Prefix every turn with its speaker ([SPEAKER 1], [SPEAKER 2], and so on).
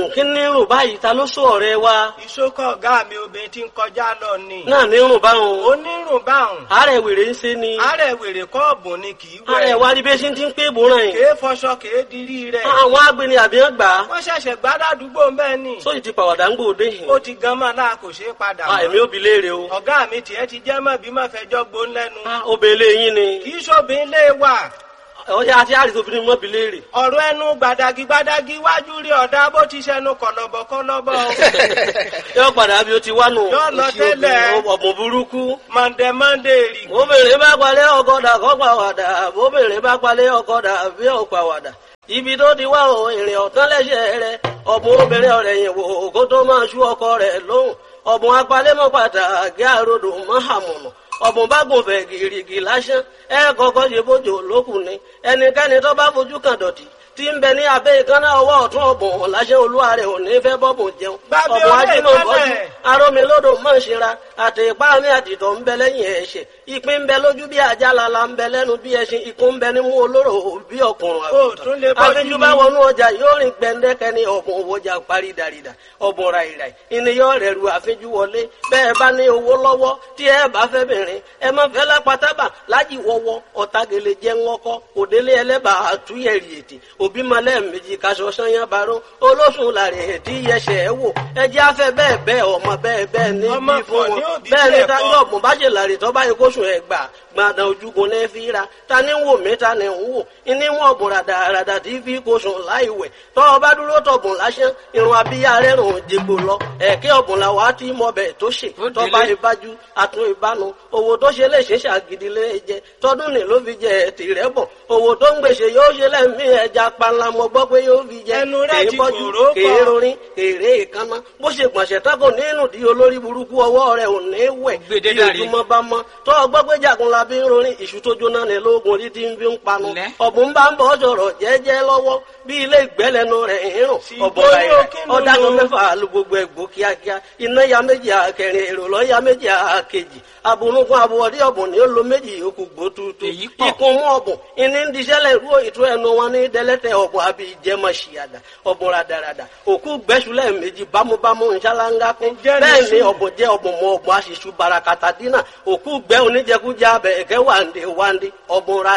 [SPEAKER 1] kí ní rùn báyìí ta ló sọ ọ̀rẹ́ wa
[SPEAKER 2] ìṣókọ̀ ọ̀gá mi obìnrin tí ń kọjá lọ ni.
[SPEAKER 1] náà ní rùn báwọn
[SPEAKER 2] onírùn báhùn.
[SPEAKER 1] àárẹ̀ wèrè ń ṣe ni
[SPEAKER 2] àárẹ̀ wèrè kọ́ọ̀bù ni kì í
[SPEAKER 1] àárẹ̀
[SPEAKER 2] wẹ̀.
[SPEAKER 1] wa rí bí ṣe ti ń pé ìbòràn yìí
[SPEAKER 2] kèé fọṣọ kèé dirí rẹ̀.
[SPEAKER 1] àwọn agbeni àbí wọn gbà á
[SPEAKER 2] wọ́n ṣẹ̀ṣẹ̀ gbádàdúgbò bẹ́ẹ̀ ni.
[SPEAKER 1] sóyì ti pàwàdà ń gbòde yìí
[SPEAKER 2] ó ti gan mọ́ náà kò ṣeé padà
[SPEAKER 1] Ah, èmi
[SPEAKER 2] mọ́.
[SPEAKER 1] ò bi léèrè o
[SPEAKER 2] ọ̀gá mi tiẹ̀ ti jẹ́ mọ́ bí mọ́ fẹjọ́ gbón lẹ́nu.
[SPEAKER 1] Ah, obìnrin yín ni
[SPEAKER 2] kì í ṣòbin lé wà.
[SPEAKER 1] ọjà àti àrìsí obìnrin mọ́ bi léèrè
[SPEAKER 2] ọ̀rọ̀ ẹnu gbàdàgì gbàdàgì wájú rí ọ̀dà bó ti ṣẹnu kọ̀lọ̀bọ̀ kọ̀lọ̀bọ̀ o.
[SPEAKER 1] yóò padà bí o ti wá nù
[SPEAKER 2] Yóò lọ
[SPEAKER 1] iṣẹ́ obìnrin,
[SPEAKER 2] tẹ́lẹ̀.
[SPEAKER 1] ọ̀bùn burúkú
[SPEAKER 2] mọ̀ndẹ̀ mọ̀ndẹ̀ rì.
[SPEAKER 1] obìnrin bá palẹ̀ ọkọ̀dà kọ́ pàwàdà obìnrin bá palẹ̀ ọkọ̀dà bí ò pàwàdà ibi tó ti wá o ìrìn ọ̀tán lẹ́sẹ̀ rẹ ọ̀bùn obìnrin ọ̀rẹ́ yìí wò kó tó máa ṣú ọkọ rẹ̀ lóhùn ọ̀bùn apalẹ́mọ́ pàtàkì àròdò mọ́hàmùnà ọ̀bùn bá gùn fẹ̀ gìrìgì lásán ẹ kọ́kọ́ ṣe bójú olókùn ni ẹnikẹ́ni tó bá fojú kan dọ̀tí tí ń bẹ ní abẹ́ ìkànnà ọwọ́ ọ̀tún ọ̀bùn lásán olúwa rẹ̀ ò ní fẹ́ bọ́bùn jẹun
[SPEAKER 2] Gbàgbé
[SPEAKER 1] ọ̀bùn
[SPEAKER 2] ọ̀rẹ́
[SPEAKER 1] ajímọ̀ bọ́jú
[SPEAKER 2] ìkànnà ẹ̀.
[SPEAKER 1] arómi lódò mọ̀ ń ṣera àti ipá mi àtìtọ̀ ń bẹ lẹ́yìn ẹ̀ṣẹ̀ ìpín ń bẹ lójú bí ajá lala ń bẹ lẹ́nu bí ẹṣin ikún ń bẹ nímú olóró bí ọkùnrin
[SPEAKER 2] Ó tún lè bọ́jú
[SPEAKER 1] àfijù
[SPEAKER 2] ni.
[SPEAKER 1] bá wọnú ọjà yóò rìn gbẹndẹkẹ ní ọ̀bùn òwòjà parí dàrídà ọ̀bùn ràìràì ìníyàn rẹ̀ ru àfijù wọlé bẹ́ẹ̀ bá ní owó lọ́wọ́ tí ẹ bá fẹ́ bìnrin ẹ má fẹ́ lápátábà lájì wọ́wọ́ ọ̀tagele jẹ́ ńkọ́ òdélé ẹlẹ́bà àtúnyẹ̀rì ètè òbí malẹ̀ méjì kaṣọ sanyá baró olóṣùn làrẹ̀ ètí yẹsẹ̀ ẹ wò ẹjẹ́ afẹ́ bẹ́ẹ̀ bẹ́ẹ̀ ọmọ bẹ́ẹ̀ bẹ́ẹ̀ ní
[SPEAKER 2] Ọmọ
[SPEAKER 1] bí fún
[SPEAKER 2] kan ní
[SPEAKER 1] wọn
[SPEAKER 2] òbí
[SPEAKER 1] bẹ́ẹ̀ ni
[SPEAKER 2] bẹ́ẹ̀
[SPEAKER 1] táyọ̀
[SPEAKER 2] kọ́.
[SPEAKER 1] ọ̀gbọ̀n bá ṣe làrẹ̀ tó bá yẹ kóṣù ẹ̀ gbà gbàdàn ojúgun ní fi ra ta ni ń wò mí ta ni ń wò ìní wọn ọ̀bùn ràdàràdà tí fi kóṣù láì wẹ̀ tọ́ ọ bá dúró tọ̀bùn lásán irun abíyá rẹ̀ rùn jègbò lọ ẹ̀kẹ́ ọ̀bùn làwọn á ti mọ bẹ̀ tó ṣe
[SPEAKER 3] Ó
[SPEAKER 1] tọ́ bá
[SPEAKER 3] délé.
[SPEAKER 1] ìbájú àtún ìbánu owó tó ṣe lè ṣe ṣàgídí lé jẹ tọdún ní ló fi jẹ tìrẹ bọ owó tó ń gbèsè yóò ṣe lẹ́mí ẹja panla mo gbọ́ pé yóò fi jẹ
[SPEAKER 2] Ẹnu rẹ̀
[SPEAKER 1] kèé
[SPEAKER 2] ti
[SPEAKER 1] bọ́jú
[SPEAKER 2] kòró pọ̀.
[SPEAKER 1] kèé rorin kèrè ìkànnà bó ṣe gbọ̀nsẹ̀ tako nínú di olórí burúkú ọwọ́ rẹ̀ ò ní wẹ̀
[SPEAKER 3] Gbèdé
[SPEAKER 1] bí
[SPEAKER 3] dàrí.
[SPEAKER 1] ojúmọ́ bá mọ́ tó ọgbọ́ pé jagun la bí ń rorin ìṣù tó jóná ní lóògùn orí tí ń fi ń panu
[SPEAKER 3] Lẹ́.
[SPEAKER 1] ọ̀bùn bá ń bọ̀ sọ̀rọ̀ jẹ́jẹ́ lọ́wọ́ bí ilé ìgbẹ́lẹ́nu rẹ̀ ń rùn
[SPEAKER 2] Sì,
[SPEAKER 1] ọ̀bọ̀
[SPEAKER 2] bóyá
[SPEAKER 1] rẹ̀
[SPEAKER 2] kí ló
[SPEAKER 1] ọ̀dàgàn
[SPEAKER 2] lò?
[SPEAKER 1] mẹ́fà lu gbogbo ẹ̀gbọ́ kíákíá iná ya méjì àkẹrin èrò lọ́ ya méjì àkejì abunugun abuwọ̀dí ọ̀bùn ni ó lo méjì yòókù gbó tuutu
[SPEAKER 3] Èyí pọ̀.
[SPEAKER 1] ikun mú ọ̀bùn ìní ń diṣẹ́lẹ̀ ìrú ìtú ẹnu wọn ní dẹ́lẹ́tẹ̀ ọ̀bùn àbí ìjẹmọ̀ ṣìyàdà ọ̀bùn radarada òkú gbẹ́sùlẹ̀ méjì bámúbámú ìṣáláńgá kún
[SPEAKER 2] Ǹjẹ́ ní
[SPEAKER 1] bẹ́ẹ̀ ni
[SPEAKER 2] sùn?
[SPEAKER 1] ọ̀bùn jẹ́ ọ̀bùn mọ ọ̀bùn àṣìṣù barakata dínà òkú gbẹ́ oníjẹkújẹ abẹ ẹ̀kẹ́ wàǹdé wàǹdé ọ̀bùn ra